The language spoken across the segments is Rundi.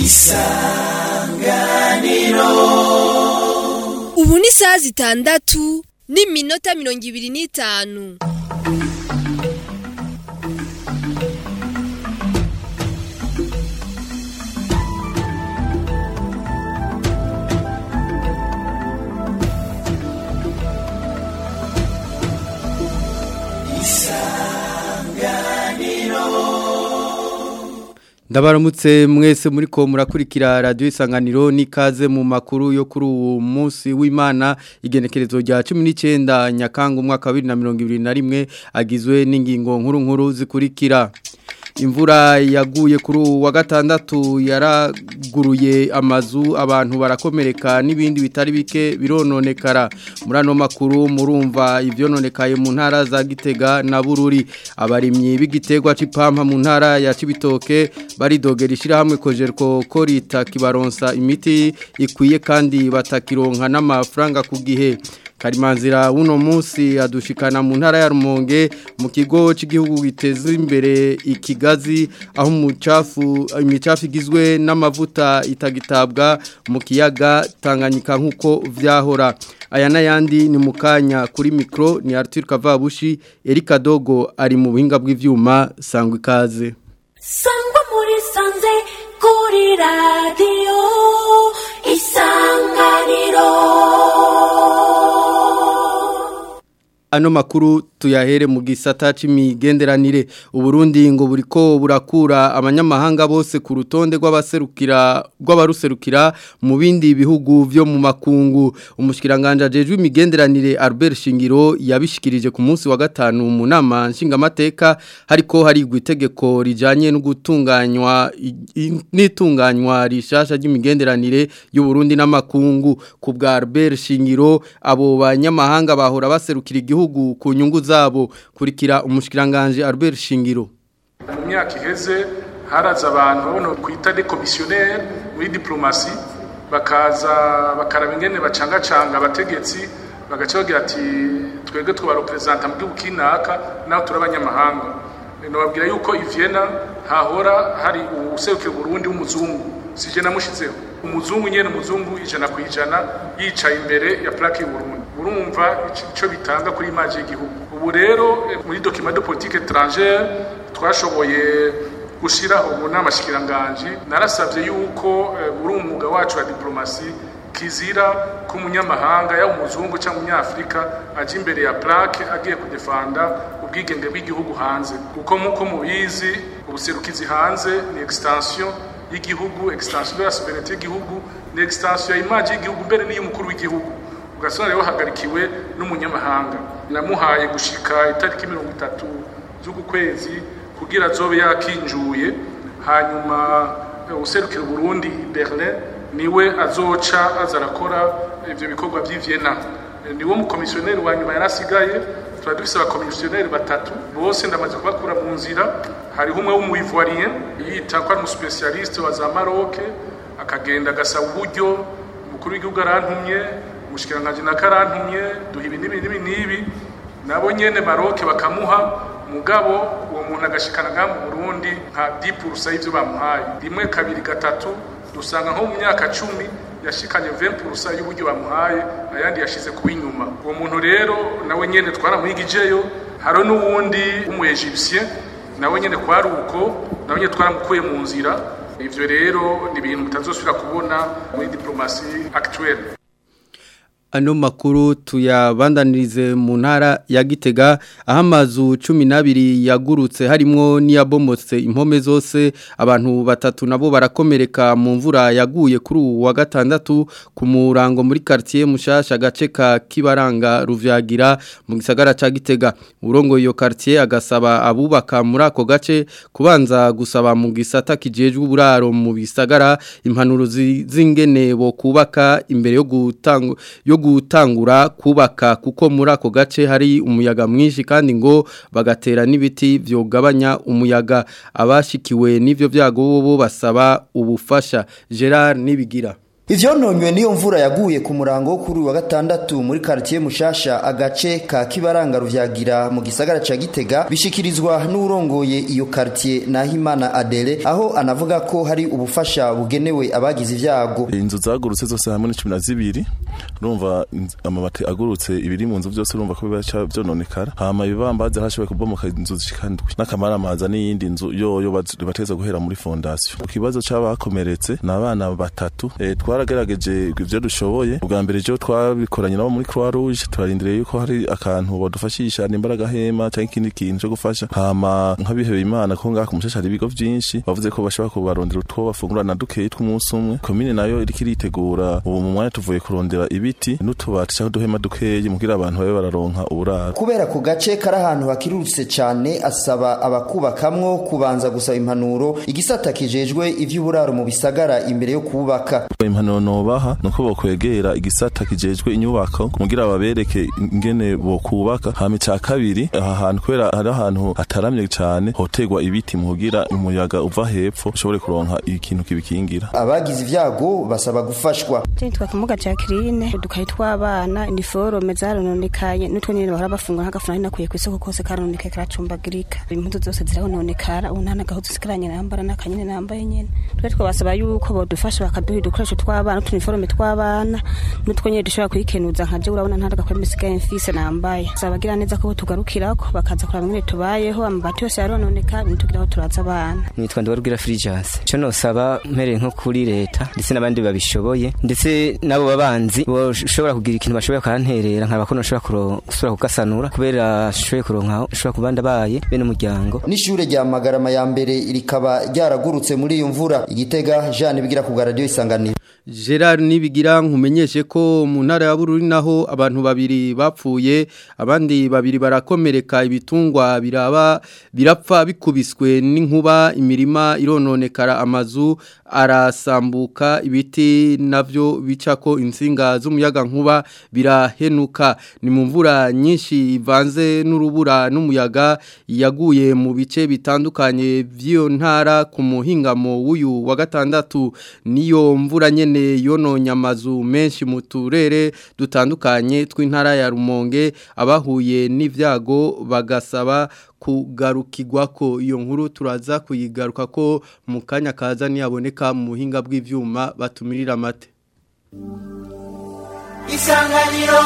isanganiro ubu ni isaha zitandatu n'iminota mirongo ibiri n'itanu ndabaramutse mwese muri ko murakurikira radiyo isanganiro n'ikaze mu makuru yo kuri uwo munsi w'imana igenekerezo rya cumi n'icyenda nyakanga umwaka wa bibiri na mirongo ibiri na rimwe agizwe n'ingingo nkuru nkuru zikurikira imvura yaguye kuri ubu wa gatandatu yaraguruye amazu abantu barakomereka n'ibindi bitari bike birononekara muri ano makuru murumva ibyononekaye mu ntara za gitega na bururi abarimyi b'igiterwa c'ipampa mu ntara ya cibitoke baridogera ishyirahamwe kojerko ko rita kibaronsa imiti ikwiye kandi batakironka n'amafaranga ku gihe Karimanzira uno munsi adushikana mu ntara ya Rumonge mu kigo cy'igihugu giteza imbere ikigazi aho umucafu imicafu igizwe n'amavuta itagitabwa mu kiyaga Tanganyika nkuko vyahora aya nayandi ni mukanya kuri micro ni Arthur Kavabushi Erika Dogo ari mu buhinga bw'ivyuma sangwa ikaze Sangwa muri sanze kuri radio isanganiro ano makuru tuyahere mu gisata c'imigenderanire uburundi ngo buriko burakura abanyamahanga bose ku rutonde rw'abaserukira rw'abaruserukira mu bindi bihugu vyo mu makungu umushikiranganje ajejwe imigenderanire Albert Shingiro yabishikirije ku munsi wa gatanu mu nama nshingamateka hariko harigwa itegeko rijanye no gutunganywa n'itunganywa rishasha ry'imigenderanire y'u Burundi n'amakungu ku bwa Albert Shingiro abo banyamahanga bahora baserukira igihugu ku nyungu zabo kurikira umushikiranganje Albert Shingiro mu myaka iheze haraza abantu babona kwita de commissionnaire muri diplomasi bakaza bakaraba ingene bacangacanga abategetsi bagaca bagira ati twebwe twabarepresenta mu gihugu kinaka naho turi abanyamahanga nababwira yuko ivyena hahora hari userukira Burundi w'umuzungu sije namushizeho umuzungu nyene umuzungu ijana ku ijana yicaye imbere ya plaque y'Uburundi urumva ico bitanga kuri image y'igihugu ubu rero muri document de politique étrangère twashoboye gushiraho mu nama shikiranganje narasavye yuko uri umwuga wacu wa diplomasi kizira ko umunyamahanga yaba umuzungu cyangwa umunyafrika aje imbere ya plaque agiye kudefanda ubwigenge bw'igihugu hanze kuko nk'uko mubizi ubuserukizi hanze ni extension y'igihugu extension de la souveraineté y'igihugu ni extension ya image y'igihugu mbere n'iy'umukuru w'igihugu ugasanga rero hagarikiwe n'umunyamahanga namuhaye gushika itariki mirongo itatu z'uku kwezi kugira azobe yakinjuye hanyuma userukira Burundi Berlin niwe azoca aza arakora ivyo bikorwa vy'ivyena niwo mukomisiyoneri wa nyuma yarasigaye tuba dufise abakomisiyoneri batatu bose ndamaze kubakura mu nzira hariho umwe w'umuivoirien yita ko ari umuspecialiste wa za Maroc akagenda agasaba uburyo umukuru w'igihugu arantumye umushikiranganje na karantumye duha ibi n'ibi n'ibi n'ibi nabo nyene Maroc bakamuha mugabo uwo muntu agashikana ngaha mu Burundi nka 10% y'ivyo bamuhaye rimwe kabiri gatatu dusanga nko mu myaka cumi yashikanye 20% y'uburyo bamuhaye ayandi yashize ku inyuma uwo muntu rero nawe nyene twaramuhigijeyo haro n'uwundi w'umu Egyptien nawe nyene kwari uko nawe nyene twaramukuye mu nzira ivyo rero ni ibintu mutazosubira kubona muri diplomasi actuelle ano makuru tuyabandanirize mu ntara ya gitega aho amazu cumi n'abiri yagurutse harimwo n'iyabomotse impome zose abantu batatu nabo barakomereka mu mvura yaguye kuri ubu wa gatandatu ku murango muri quartier mushasha agace ka kibaranga ruvyagira mu gisagara ca gitega urongo iyo quartier agasaba abubaka muri ako gace kubanza gusaba mu gisata kijejwe uburaro mu bisagara impanuro z'ingene bo kubaka imbere yo gutanga yo gutangura kubaka kuko muri ako gace hari umuyaga mwinshi kandi ngo bagatera n'ibiti byogabanya umuyaga abashikiwe n'ivyo byago bo basaba ubufasha Gerard nibigira Ivyononywe niyo mvura yaguye ku murango wo kuri uyu wa gatandatu muri quartier Mushasha agace ka Kibaranga ruvyagira mu gisagara ca Gitega bishikirizwa n'urongoye iyo quartier Nahimana Adele aho anavuga ko hari ubufasha bugenewe abagize ivyago inzu zagurutse zose hamwe ni cumi na zibiri urumva inz- amabati agurutse ibiri mu nzu byose urumva ko bibaca vyononekara hama ibibambazi harashoboye kubomoka inzu zishika ndwi n'akamaramaza n'iyindi nzu yoyo baz- bateza guhera muri fondasiyo ku kibazo c'abakomeretse ni abana batatu e, twaragerageje ivyo dushoboye ubwa mbere jo twabikoranye nabo muri croix rouge turarindiriye yuko hari akantu bodufashisha nimba ari agahema canke ikindi kintu co gufasha hama nk'abihebeye imana ko ngaha ku mushasha hari ibigo vyinshi bavuze ko bashobora kubarondera utwo bafungurana dukeyi tw'umunsi umwe komine nayo iriko iritegura ubu mu mwanya tuvuye kurondera ibiti n'utubati canke uduhema dukeyi mugira abantu babe bararonka uburaro kubera ku gace kari ahantu hakirurutse cyane asaba abakubakamwo kubanza gusaba impanuro igisata kijejwe ivy'uburaro mu bisagara imbere yo kubaka impanuro nobaha nuko bokwegera igisata kijejwe inyubako kugira babereke ingene bokubaka hama ica kabiri aha hantu kubera hari ahantu hataramye cane hotegwa ibiti mu kugira umuyaga uva hepfo ushobore kuronka ikintu kibikingira abagize ivyago basaba gufashwa Titwa kimuga Jacqueline udukayi tw'abana iniforome zarononekaye n'utwo nyene bahora bafungura nk'agafuna nakuye ku isoko kose karononekaye karacumbagirika impuzu zose zirononekara ubu nta n'agahuzu sigaranye nambara n'akanyene nambaye nyene twe twabasaba yuko bodufasha bakaduha udukoresho tw'abana n'utuniforome tw'abana n'utwo nyene dushobora kwikenuza nka je urabona nta n'agakwembe isigaye mfise nambaye sabagira neza ko tugarukirako bakaza kuraba ingene tubayeho amabati yose yarononeka ntitugira aho turaza abana nitwa Ndiwarubwira Frigence cyo nosaba mpereye nko kuri leta ndetse n'abandi babishoboye ndetse nabo babanzi boshobora kugira ikintu bashoboye bakanterera nkaba ko noshobora kuro- gusubira kugasanura kubera shoboye kuronka ushobora kubanda baye bene umuryango n'ishure rya magarama ya mbere rikaba ryaragurutse muri iyo mvura igitega Jean bigira ku radio isanganiro Gerard nibigira nkumenyeshe ko mu ntara ya Bururi naho abantu babiri bapfuye abandi babiri barakomereka ibitungwa biraba birapfa bikubiswe n'inkuba imirima irononekara amazu arasambuka ibiti navyo bicako insinga z'umuyaga nkuba birahenuka ni mu mvura nyinshi ivanze n'urubura n'umuyaga yaguye mu bice bitandukanye vy'iyo ntara ku muhingamo w'uyu wa gatandatu niyo mvura nyene yononye amazu menshi mu turere dutandukanye tw'intara ya Rumonge abahuye n'ivyago bagasaba kugarukirwa ko iyo nkuru turaza kuyigaruka ko mu kanya kaza niyaboneka mu buhinga bw'ivyuma batumirira amate isanganiro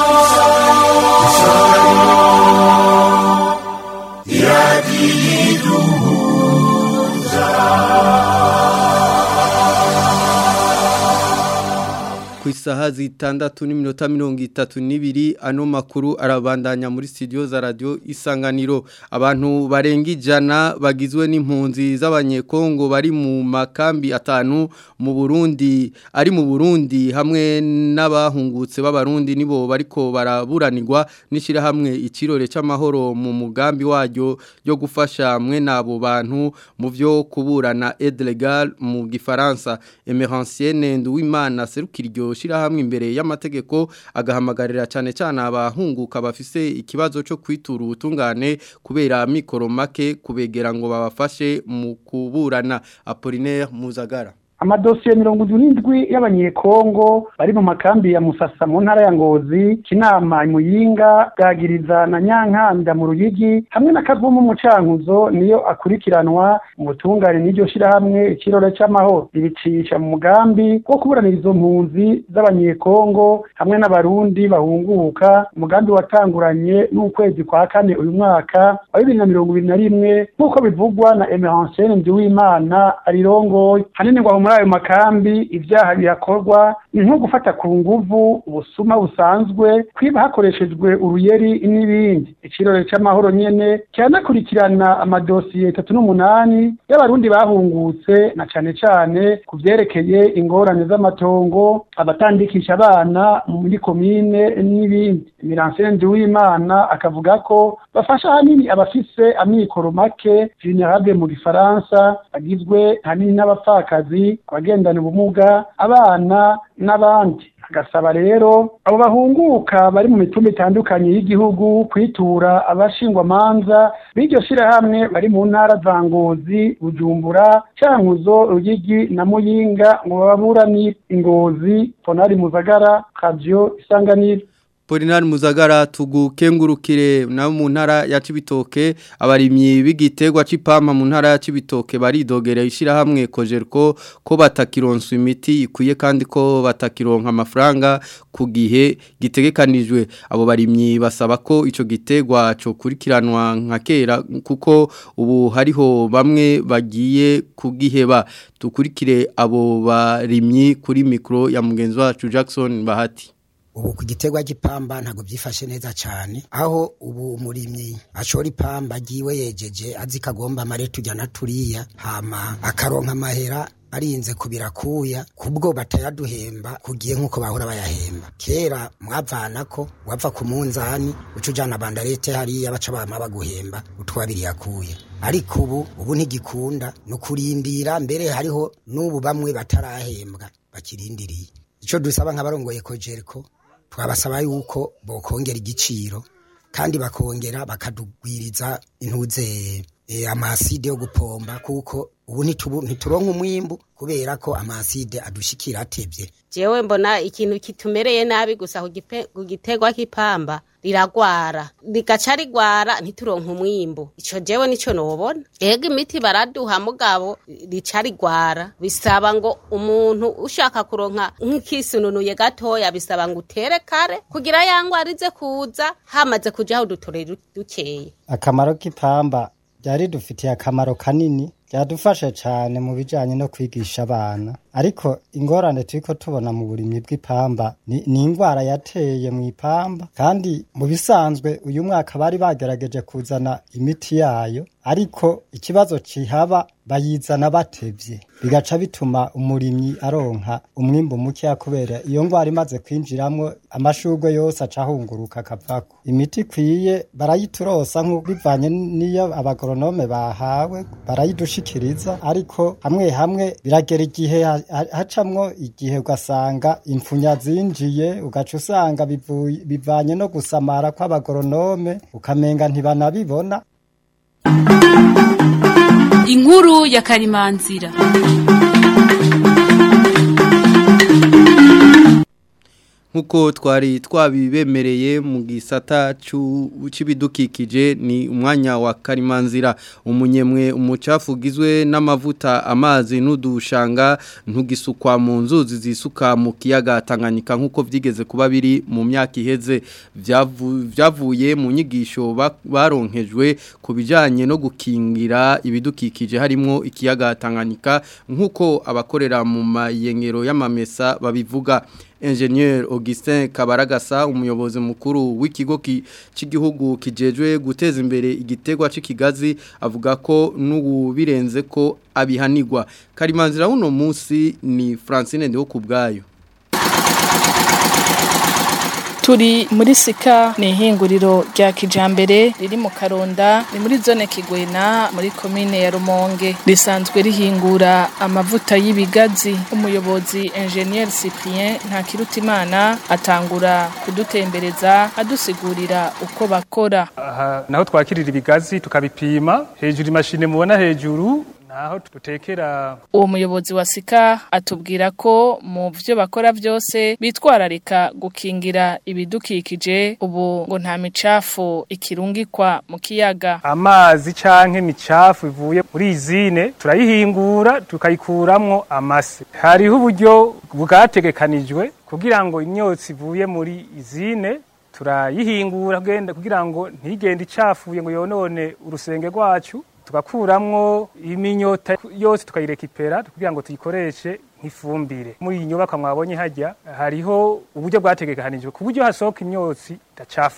ku isaha zitandatu n'iminota mirongo itatu n'ibiri ano makuru arabandanya muri studio za radio isanganiro abantu barenga ijana bagizwe n'impunzi z'abanyekongo bari mu makambi atanu mu Burundi ari mu Burundi hamwe n'abahungutse b'abarundi nibo bariko baraburanirwa nishira hamwe ikirore c'amahoro mu mugambi waryo yo gufasha mwe nabo bantu mu vyo kuburana aide legal mu gifaransa Emeransienne Nduwimana serukiryo shirahamwe imbere y'amategeko agahamagarira cyane cyane abahunguka bafise ikibazo cyo kwitura ubutungane kubera mikoro make kubegera ngo babafashe mu kuburana Apollinaire Muzagara amadosiye mirongo irindwi y'abanyekongo bari mu makambi ya musasa mu ntara ya ngozi kinama muyinga bwagiriza na nyankanda mu ruyigi hamwe na kavumu mu cankuzo niyo akurikiranwa mu butungane n'iryo shirahamwe ikirore c'amahoro ibicisha mu mugambi wo kuburanira izo mpunzi z'abanyekongo hamwe n'abarundi bahunguka umugambi watanguranye n'ukwezi kwa kane uyu mwaka wa bibiri na mirongo ibiri na rimwe nk'uko bivugwa na emeransiene ndiwimana arirongoye hanini ngo aho muri ayo makambi ibyaha bihakorwa ni nko gufata ku nguvu ubusuma busanzwe kwiba hakoreshejwe uruyeri n'ibindi ikirore c'amahoro nyene cyanakurikirana amadosiye itatu n'umunani y'abarundi bahungutse na cane cane ku vyerekeye ingorane z'amatongo abatandikisha abana muri komine n'ibindi Miransene Nduwimana akavuga ko bafasha hanini abafise amikoro make vulnerable mu gifaransa bagizwe hanini n'abapfakazi abagendana ubumuga abana n'abandi agasaba rero abo bahunguka bari mu mitumba itandukanye y'igihugu kwitura abashingwamanza b'iryo shirahamwe bari mu ntara za ngozi bujumbura cyankuzo ruyigi na muyinga ngo bababuranire ingozi ponari muzagara kabyo isanganiro Polinari Muzagara tugukengurukire na mu ntara ya Cibitoke abarimyi b'igitegwa c'ipampa mu ntara ya Cibitoke baridogera ishira hamwe kojerko ko batakironsa imiti ikwiye kandi ko batakironka amafaranga ku gihe gitegekanijwe abo barimyi basaba ko ico gitegwa cyo kurikiranwa nka kera kuko ubu hariho bamwe bagiye kugiheba tukurikire abo barimyi kuri mikro ya mugenzi wacu Jackson Bahati ubu ku giterwa cy'ipamba ntabwo byifashe neza cyane aho ubu umurimyi ashora ipamba agiwe yejeje azi ko agomba amarete ujya na turiya hama akaronka amahera arinze kubirakuya kubwo batayaduhemba kugiye nk'uko bahora bayahemba kera mwavana ko wava ku munzani uca ujana bandarete hariya baca bama baguhemba utwabiri yakuye ariko ubu ubu ntigikunda ni ukurimbira mbere hariho n'ubu bamwe batarahembwa bakirindiriye icyo dusaba nk'abarongoye kojeriko twabasaba yuko bokongera igiciro kandi bakongera bakadugwiriza intuze amaside yo gupomba kuko ubu ntituronka umwimbu kubera ko amaside adushikira atebye jewe mbona ikintu kitumereye nabi gusa ku gitegwa k'ipamba riragwara rigaca rigwara ntituronka umwimbu ico jewe nico nobona ega imiti baraduha mugabo rica rigwara bisaba ngo umuntu ushaka kuronka nk'ikisununuye gatoya bisaba ngo utere kare kugira yangwara ize kuza hamaze kujaho udutore dukeye akamaro k'ipamba byari dufitiye akamaro kanini byadufasha cyane mu bijyanye no kwigisha abana ariko ingorane turi ko tubona mu burimyi bw'ipamba ni indwara yateye mu ipamba kandi mu bisanzwe uyu mwaka bari bagerageje kuzana imiti yayo ariko ikibazo kihaba bayizana batebye bigaca bituma umurimyi aronka umwimbu mukeya kubera iyo ndwara imaze kwinjiramo amashurwe yose aca ahunguruka akavako imiti ikwiye barayiturosa nk'uko bivanye n'iyo abagoronome bahawe barayidushikiriza ariko hamwe hamwe biragera igihe hacamwo igihe ugasanga imfunya zinjiye ugaca usanga bivanye no gusamara kw'abagoronome ukamenga ntibanabibona inkuru ya karimanzira nkuko twari twabibemereye mu gisata cy'ibidukikije ni umwanya wa karimanzira umunyemwe umucafu ugizwe n'amavuta amazi n'udushanga ntugisukwa mu nzuzi zisuka mu kiyaga Tanganyika nkuko byigeze kuba biri mu myaka iheze byavuye mu nyigisho baronkejwe ku bijyanye no gukingira ibidukikije harimo ikiyaga Tanganyika nkuko abakorera mu mayengero y'amamesa babivuga Engineer Augustin Kabaragasa umuyobozi mukuru w'ikigo cy'igihugu kijejwe guteza imbere igitegwa c'ikigazi avuga ko n'ubu birenze ko abihanirwa Karimanzira uno munsi ni Francine Ndeho kubgayo turi muri sika ni ihinguriro rya kijambere riri mu karonda ni muri zone kigwena muri komine ya rumonge risanzwe rihingura amavuta y'ibigazi umuyobozi engineer cyprien ntakirutimana atangura kudutembereza adusigurira uko bakora aha naho twakirira ibigazi tukabipima hejuru imashini mubona hejuru naho dutekera uwo muyobozi wa sika atubwira ko mu byo bakora byose bitwararika gukingira ibidukikije ubu ngo nta micafu ikirungikwa mu kiyaga amazi canke imicafu ivuye muri izine turayihingura tukayikuramwo amase hariho uburyo bwategekanijwe kugira ngo imyotsi ivuye muri izine turayihingura kugira ngo ntigende icafuye ngo yonone urusenge rwacu tugakuramwo iminyota yose tukayirekipera kugira ngo tuyikoreshe nk'ifumbire muri iyi nyubako mwabonye hajya hariho uburyo bwategekanijwe ku buryo hasohoka imyotsi idacafuye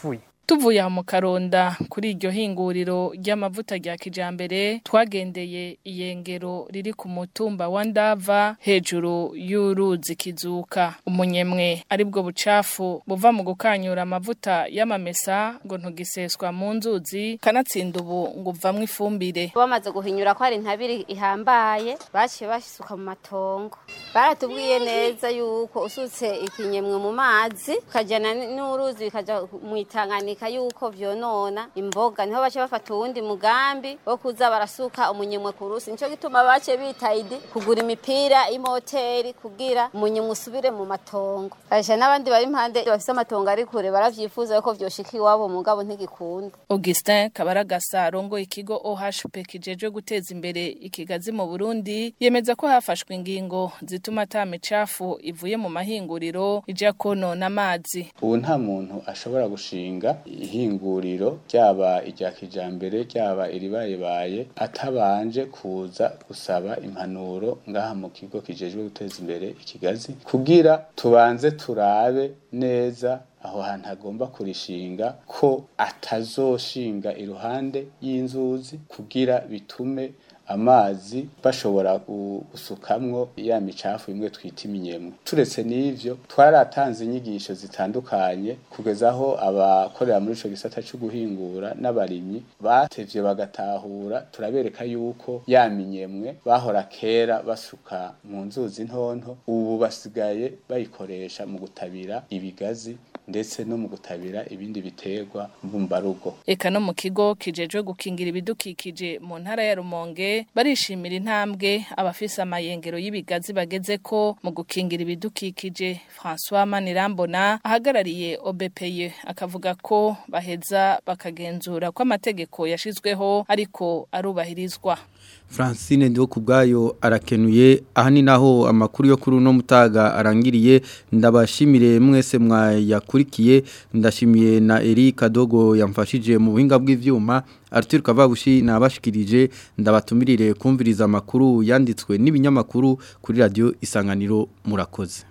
tuvuye aho mu karonda kuri iryo hinguriro ry'amavuta rya kijambere twagendeye iyengero riri ku mutumba wa ndava hejuru y'uruzi kizuka umunyemwe aribwo bucafu buva mu gukanyura amavuta y'amamesa ngo ntugiseswa mu nzuzi kanatsinda ubu ngo uvamwo ifumbire bamaze guhinyura ko hari intabire ihambaye baciye basuka mu matongo baratubwiye neza yuko usutse ikinyemwe mu mazi ukajyana n'uruzi bikajya mu itanganika yuko vyonona imboga niho bace bafata uwundi mugambi wo kuza barasuka umunyemwe ku rusi nico gituma bace bitayidi kugura imipira y'imoteri kugira umunyemwe usubire mu matongo aje n'abandi bari impande bafise amatongo ari kure baravyifuza yuko vyoshika iwabo mugabo ntigikunda Augustin Kabaragasa arongoye ikigo OHP kijejwe guteza imbere ikigazi mu Burundi yemeza ko hafashwe ingingo zituma ata micafu ivuye mu mahinguriro ija konona amazi ubu nta muntu ashobora gushinga ihinguriro ryaba irya kijambere ryaba iribayebaye atabanje kuza gusaba impanuro ngaha mu kigo kijejwe guteza imbere ikigazi kugira tubanze turabe neza aho hantu agomba kurishinga ko atazoshinga iruhande y'inzuzi kugira bitume amazi bashobora gusukamwo ya micafu imwe twita iminyemwe turetse n'ivyo twaratanze inyigisho zitandukanye kugeza aho abakorera muri ico gisata cyo guhingura n'abarimyi batevye bagatahura turabereka yuko ya minyemwe bahora kera basuka mu nzuzi ntonto ubu basigaye bayikoresha mu gutabira ibigazi ndetse no mu gutabira ibindi biterwa mbumbarugo eka no mu kigo kijejwe gukingira ibidukikije mu ntara ya Rumonge barishimira intambwe abafise amayengero y'ibigazi bageze ko mu gukingira ibidukikije François Manirambona ahagarariye OBPE akavuga ko baheza bakagenzura ko amategeko yashizweho ariko arubahirizwa Francine ndiwo kubgayo arakenuye aha ni naho amakuru yo kuri uno mutaga arangiriye ndabashimire mwese mwayakurikiye ndashimiye na Eric Dogo yamfashije mu buhinga bw'ivyuma Arthur Kavabushi nabashikirije ndabatumirire kumviriza amakuru yanditswe n'ibinyamakuru kuri radio Isanganiro murakoze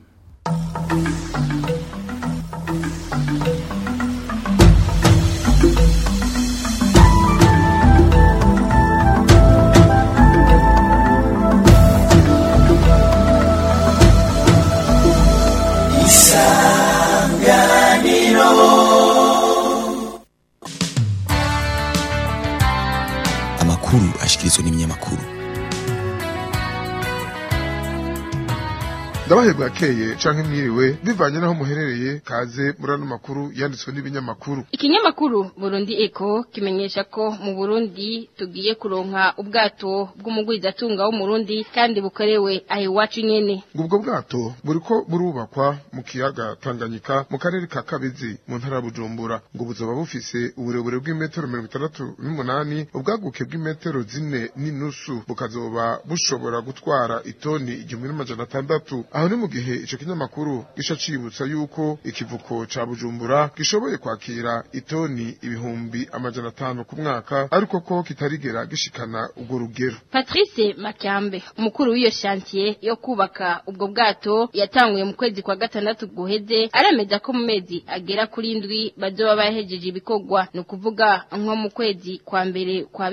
amakuru ashikirizwa n'ibinyamakuru ndabahe bwakeye canke mwiriwe bivanye naho muherereye kaze muri ano makuru yanditswe n'ibinyamakuru ikinyamakuru Burundi Eco kimenyesha ko mu Burundi tugiye kuronka ubwato bw'umugwizatunga wo mu Burundi kandi bukorewe aho iwacu nyene ubwo bwato buriko burubakwa mu kiyaga Tanganyika mu karere ka Kabezi mu ntara ya Bujumbura ngo buzoba bufise uburebure bw'imetero mirongo itandatu n'umunani ubwaguke bw'imetero zine n'inusu bukazoba bushobora gutwara itoni igihumbi n'amajana atandatu aho ni mu gihe ico kinyamakuru gisha cibutsa yuko ikivuko ca Bujumbura gishoboye kwakira itoni ibihumbi amajana atanu ku mwaka ariko ko kitarigera gishikana ubwo rugero Patrice Makyambe umukuru w'iyo chantier yo kubaka ubwo bwato yatanguye mu kwezi kwa gatandatu guheze aremeza ko mu mezi agera kuri indwi bazoba bahejeje ibikorwa no kuvuga nko mu kwezi kwa mbere kwa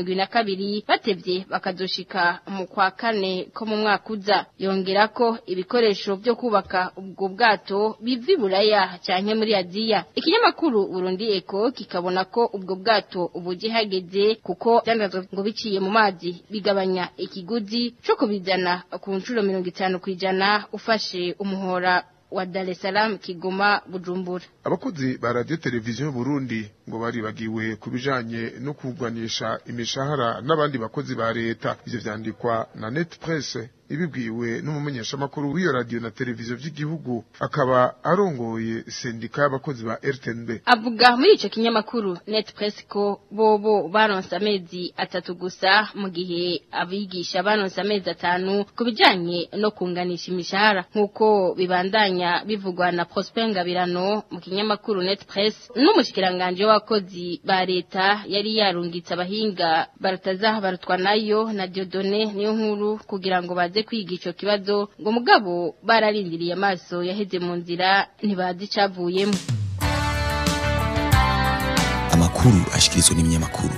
2022 batevye bakazoshika mu kwa kane ko mu mwaka uza yongera ko ibikoresho byo kubaka ubwo bwato bivi buraya cyane muri Aziya ikinyamakuru Burundi Eco kikabona ko ubwo bwato ubuje hageze kuko byandazwe ngo biciye mu mazi bigabanya ikiguzi cyo kubizana ku nshuro 50 kwijana ufashe umuhora wa Dar es Salaam Kigoma Bujumbura abakozi ba radio televiziyo Burundi ngo baribagiwe kubijanye no kugwanisha imishahara n'abandi bakozi ba leta ivyo vyandikwa na Net Press ibibwiwe n'umumenyeshamakuru w'iyo radio na televiziyo vy'igihugu akaba arongoye sendika y'abakozi ba RTNB avuga muri ico kinyamakuru Net Press ko bobo baronse amezi atatu gusa mu gihe abigisha baronse amezi atanu kubijanye no kunganisha imishahara nk'uko bibandanya bivugwa na Prosper Ngabirano mu kinyamakuru Net Press n'umushikiranganje w'abakozi ba leta yari yarungitse abahinga barataza barutwa nayo na Diodone niyo nkuru kugira ngo baze kwiga ico kibazo ngo mugabo bararindiriye amaso yaheze mu nzira ntibazi icavuyemo amakuru ashikirizwa n'ibinyamakuru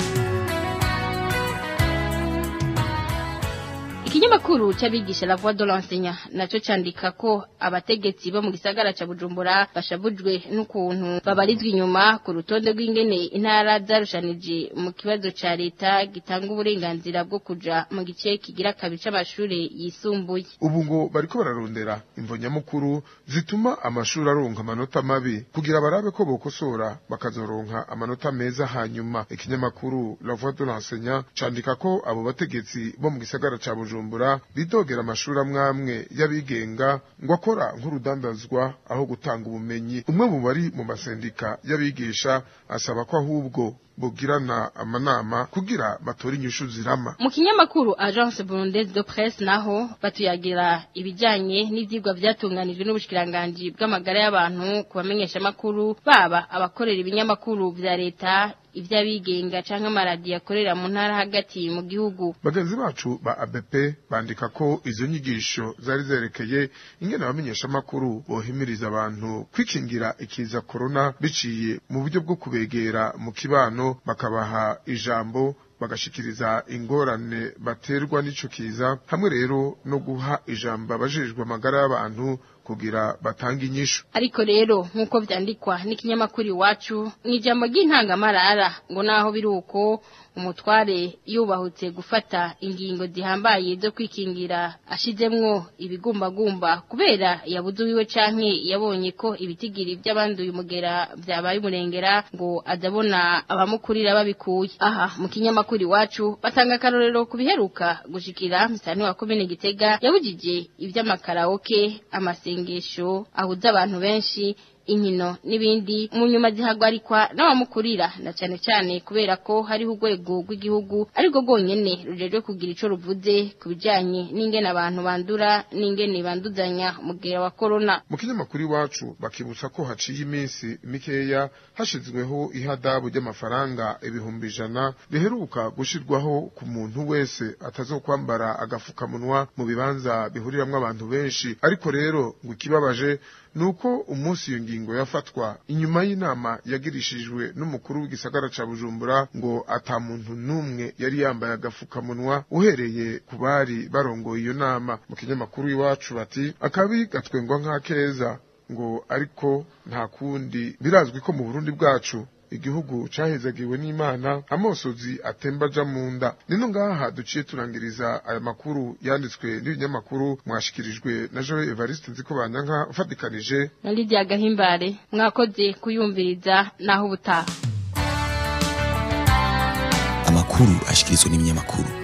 Ikinyamakuru c'abigisha la voix de l'enseignant naco candika ko abategetsi bo mu gisagara ca Bujumbura bashabujwe n'ukuntu babarizwa inyuma ku rutonde rw'ingene intara zarushanije mu kibazo ca leta gitanga uburenganzira bwo kuja mu gice kigira kabiri c'amashure yisumbuye. ubu ngo bariko bararondera imvo nyamukuru zituma amashuri aronka amanota mabi kugira barabe ko bokosora bakazoronka amanota meza hanyuma ikinyamakuru la voix de l'enseignant candika ko abo bategetsi bo mu gisagara ca bujumbura bidogera amashuri amwamwe y'abigenga ngo akora nk'urudandazwa aho gutanga ubumenyi umwe mu bari mu masendika y'abigisha asaba ko ahubwo bugirana amanama kugira batore inyishu zirama Mu kinyamakuru Agence Burundaise de Presse naho batuyagira ibijanye n'ivyigwa vyatunganijwe n'ubushikiranganje bw'amagara y'abantu ku bamenyesha makuru baba abakorera ibinyamakuru vya leta ivy'abigenga canke amaradiyo akorera mu ntara hagati mu gihugu bagenzi bacu ba ABP bandika ko izo nyigisho zari zerekeye ingene abamenyesha makuru bohimiriza abantu kwikingira ikiza corona biciye mu buryo bwo kubegera mu kibano bakabaha ijambo bagashikiriza ingorane baterwa n'ico kiza hamwe rero no guha ijambo abajejwe amagara y'abantu kugira batange inyishu ariko rero nk'uko vyandikwa n'ikinyamakuru iwacu ni ijambo ry'intangamarara ngo naho biri uko umutware yubahutse gufata ingingo zihambaye zo kwikingira ashizemwo ibigumbagumba kubera yabuze wiwe canke yabonye ko ibitigiri by'abanduye umugera vyabaye umurengera ngo azabona abamukurira babikuye aha mu kinyamakuru iwacu batanga akarorero ku biheruka gushikira misani wa komine gitega yabujije ivy'amakaraoke amasengesho ahuza abantu benshi inkino n'ibindi mu nyuma zihagwarikwa n'abamukurira na cyane cyane kubera ko hariho urwego rw'igihugu ariko rwonyene rujejwe kugira ico ruvuze ku bijanye n'ingene abantu bandura n'ingene banduzanya umugera wa corona mu kinyamakuru iwacu bakibutsa ko haciye iminsi mikeya hashizweho ihadabu ry'amafaranga ibihumbi ijana riheruka gushirwaho ku muntu wese atazokwambara agafukamunwa mu bibanza bihuriramwo abantu benshi ariko rero ngo ikibabaje nuko umunsi iyo ngingo yafatwa inyuma y'inama yagirishijwe n'umukuru w'igisagara ca Bujumbura ngo ata muntu numwe yari yambaye agafukamunwa uhereye ku bari barongoye iyo nama mu kinyamakuru iwacu bati akabi gatwengwa nk'akeza ngo ariko nta kundi birazwi ko mu Burundi bwacu igihugu cahezagiwe n'Imana amosozi atemba aja mu nda nino ngaha duciye turangiriza aya makuru yanditswe n'ibinyamakuru mwashikirijwe na Joe Evariste nziko banyanka ufatikanije na Lydia Gahimbare mwakoze kuyumviriza naho ubutaha amakuru ashikirizwa n'ibinyamakuru